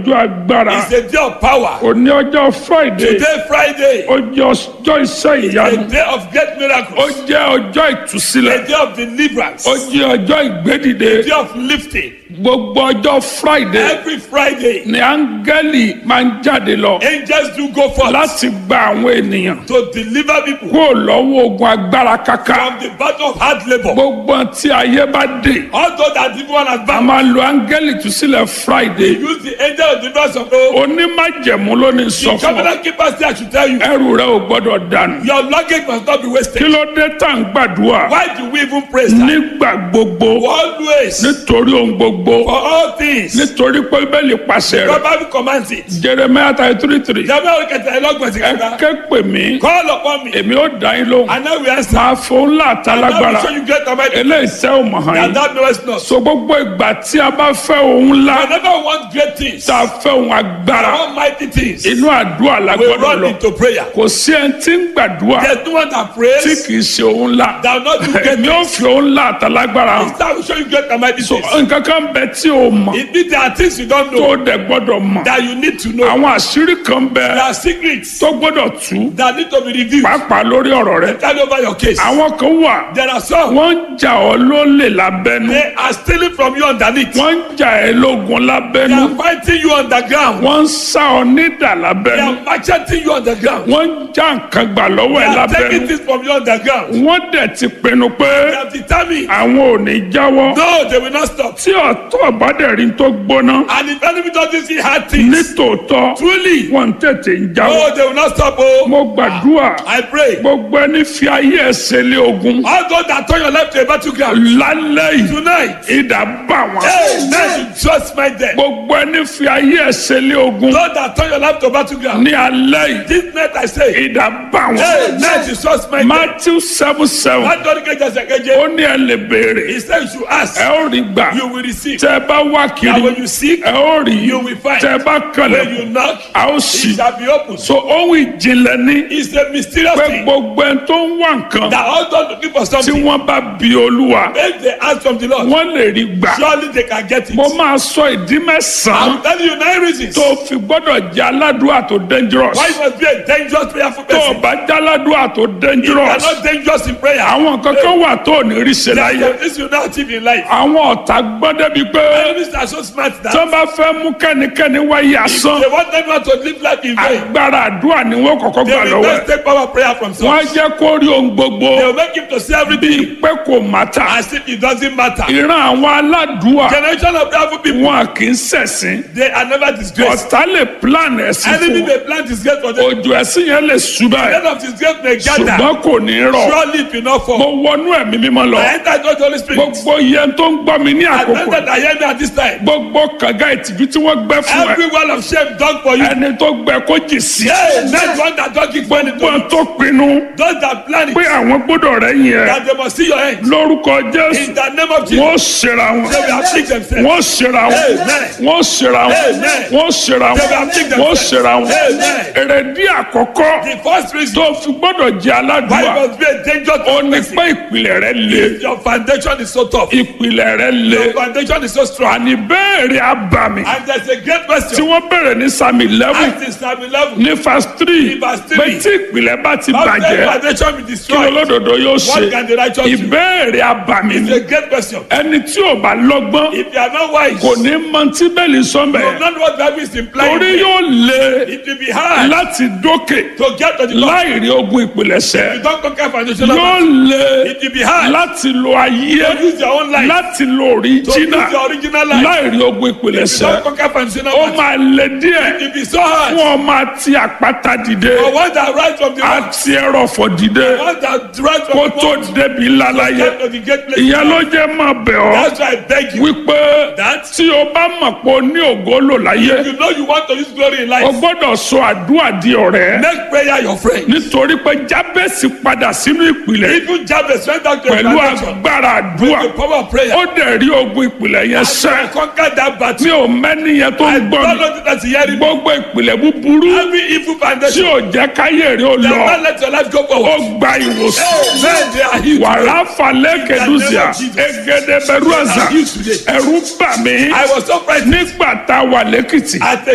ọjọ́ agbára It's a day of power. òní ọjọ́ friday Today, Friday, ọjọ́ ọjọ́ iṣẹ́ a ìyanu day of great ó miracles. jẹ́ ọjọ́ ìtúsílẹ̀ A day of deliverance. ó jẹ́ ọjọ́ ìgbédìde A day of lifting. gbogbo ọjọ́ friday Every Friday, ni áńgẹ́lì máa ń jáde lọ angels do go forth láti gba àwọn ènìyàn to deliver people kúrò lọ́wọ́ ogun agbára kaka from the battle of hard labor. gbogbo tí ayé bá dé Although that evil one a advance, máa lo áńgẹ́lì ìtúsílẹ̀ friday use the angel of deliverance of God. onímájẹ̀mú ló ní sọ The fún ọ covenant keeper say I should tell you, ẹrù rẹ ò gbọ́dọ̀ dànù your luggage must not be kí wasted. ló dé tá à ń gbàdúrà Why do we even praise that? nígbà gbogbo Always, nítorí ohun gbogbo for all things, nítorí pé bẹ́ẹ̀lì pàṣẹ God rẹ̀ Bible commands it. jeremiah thirty three three Jàmbá òkèta ẹlọ́gbọ̀n ti ẹ kẹta. ké pè mí Call upon me, èmi ó dá yín lóhùn and now we answer. máa fún ńlá And now àtàlágbára we show you great command. eléyìí tẹ́ ò mọ̀ hàn And yín that knowest not. so gbogbo ìgbà tí a bá fẹ́ ohun ńlá Whenever we want great things, tá a fẹ́ ohun agbára almighty things, inú àdúrà la we gbọ́dọ̀ run lọ into prayer. kò sí ẹni tí ń gbàdúrà There's no one that tí prays kì í ṣe ohun ńlá that will not do great èmi ò fi ohun ńlá àtàlágbára hàn That will show you great command. so nǹkan kan bẹ tí o mọ̀ It means there are things you don't tó know o dẹ̀ gbọ́dọ̀ mọ̀ that you need to know. àwọn àṣírí kan bẹ There are secrets tó gbọ́dọ̀ tú that need to be revealed. pàápàá lórí ọ̀rọ̀ rẹ Tell over your case. àwọn kan wà There are some wọ́n ń jà ọ́ lólè lábẹ́nu they are stealing from you underneath. wọ́n ń jà ẹ́ lógun They lábẹ́nu are fighting you underground. wọ́n ń sá ọ nídà They lábẹ́nu are macheting you underground. wọ́n ń já nǹkan gbà lọ́wọ́ They ẹ̀ are taking lábẹ́nu things from you underground. wọ́n dẹ̀ ti pinnu pé They have determined. àwọn ò ní jáwọ́ No, they will not stop. tí ọ̀tọ̀ bá dẹ̀ rí tó gbóná And if enemy doesn't see hard things, nítòótọ́ truly, wọ́n tètè ń jáwọ́ no, they will not stop. Oh, mo gbàdúrà I pray. gbogbo ẹni fi ayé ẹsẹ̀ lé ogun All those that turn your life to a battleground lálẹ́ yìí tonight, ìdá bá wọn. hey, now you just fight them. gbogbo ẹni fi ayé ẹsẹ̀ lé ogun Those that turn your life to a battleground, ní alẹ́ yìí this night I say, ìdá bá hey, wọn. now you just fight them. matthew seven seven That don't get just ó again. ní ẹ lè béèrè He said you should ask, ẹ ó rí gbà you will receive. tẹ ẹ bá wá And kiri when you seek, ẹ ó rí you will find. tẹ ẹ bá When kànlẹ̀ you knock, a ó it sì. shall be opened. so ohun ìjìnlẹ̀ ní It's a mysterious pé thing gbogbo ẹni tó ń wá nǹkan that all those looking for tí something, wọ́n bá bi olúwa if they ask from the Lord, wọ́n lè rí gbà. surely they can get it. mo máa sọ ìdí mẹ́sàn-án I'm telling you nine reasons tó fi gbọ́dọ̀ jẹ́ aládùúrà tó dangerous. why you must be a dangerous prayerful tó o person. bá jẹ́ aládùúrà tó You dangerous. are not dangerous in prayer. àwọn kankan wà tó ò ní rí ṣe There are láyé. some things you not achieve in life. àwọn ọ̀tá gbọ́ débi pé Enemies are so smart tó that bá fẹ́ mú kẹ́nikẹ́ni wáyé asán they want everyone to live life in vain. agbára àdúrà ni wọ́n kọ́kọ́ They gbà will lọ́wọ́ just ẹ̀. take power prayer from wọ́n á source. jẹ́ kó rí ohun gbogbo They will make him to see everything bíi pé kò mátà. as if it doesn't matter. ìran àwọn aládùúà Generation of prayerful people, wọn kì í ṣẹ̀sìn. they are never disgraced. ọ̀tá lè plan ẹ̀sìn Enemy fún may plant disgrace for them. òjò ẹ̀sìn yẹn lè ṣubá ẹ̀ End of disgrace may gather. ṣùgbọ́n kò ní rọ̀. Surely it will not mo fall. wọnú ẹ̀mí mímọ́ lọ. I enter into the Holy Spirit. gbogbo yẹn tó ń gbọ́ mi ní I àkókò enter that hear me at this time. gbogbo kànga ìtìjú tí wọ́n gbẹ́ fún ẹ Every wall of shame done for you. ẹni tó gbẹ kó jì sí. Hey, not one that don't keep money to gbọ́n you. tó pinnu Those that plan it, pé àwọn gbọ́dọ̀ rẹ̀ yẹn that they must see your end. lórúkọ jésù In the name of Jesus, wọ́n ṣera wọn they will afflict themselves. wọ́n ṣera wọn Amen. wọ́n ṣera wọn Amen. wọ́n ṣera wọn They will afflict wọ́n themselves. ṣera wọn Amen. èrèdí àkọ́kọ́ The first reason tó fi gbọ́dọ̀ jẹ́ why aládùúgbà you must be a dangerous ó ní person. pé ìpìlẹ̀ rẹ̀ le Your foundation is so tough. ìpìlẹ̀ rẹ̀ le Your foundation is so strong. àní bẹ́ẹ̀rẹ̀ abàmì And there's a great tí question. wọ́n bẹ̀rẹ̀ ní sami eleven Act in Psalm 11. ní verse three Ní verse three. pé tí ìpìlẹ̀ bá ti How can bàjẹ́ foundation be kí destroyed? olódodo yóò ṣe What can the righteous do? ìbéèrè abàmì It's ni a great question. ẹni tí ò bá lọ́gbọ́n If you are not wise, kò ní mọ tí bẹ́ẹ̀lì you sọ́mbẹ̀ will not know what Bible is implying. torí yóò le It will be hard láti dókè to get to the top. láì rí ogun ìpìlẹ̀ṣẹ̀ You don't conquer foundational yóò matters. le It will be hard láti lo ayé to use your own life. láti lo To use òríjínà your original life. láì rí ogun You ìpìlẹ̀ṣẹ̀ don't conquer foundational ó matters. máa le díẹ̀ It will be so hard. fún ọmọ àti àpáta dìde For one that rise from the rock, àti ẹrọ̀fọ̀ dìde one that rise kó from the tó rock, débi lálàyé get to the great place. ìyẹn ló jẹ́ máa bẹ̀ ọ́ That's why I beg you. wípé That tí o bá mọ̀ pé o ní ògo lò láyé you know you want to use glory in o life. gbọ́dọ̀ sọ àdúrà di ọ̀rẹ́ Make prayer your friend. nítorí pé jábẹ́sì padà sínú ìpìlẹ̀ Even Jabez went out to a pẹ̀lú foundation agbára àdúrà with the power of prayer. ó dẹ̀ rí ogun ìpìlẹ̀ yẹn So I sẹ́ conquered that mi battle. ò mẹ́ni yẹn tó ń gbọ́ Don't mi know that hearing me. gbogbo ìpìlẹ̀ búburú Every evil tí foundation. ò jẹ́ káyé rí ó They lọ will not let your life go ó forward. gba ìwòsàn Amen. They are healed. wàrà falẹ̀ kẹdùsíà egede bẹ̀rù àzà They are healed today. ẹ̀rù bà mí I was so frightened nígbà tá a wà lẹ́kìtì at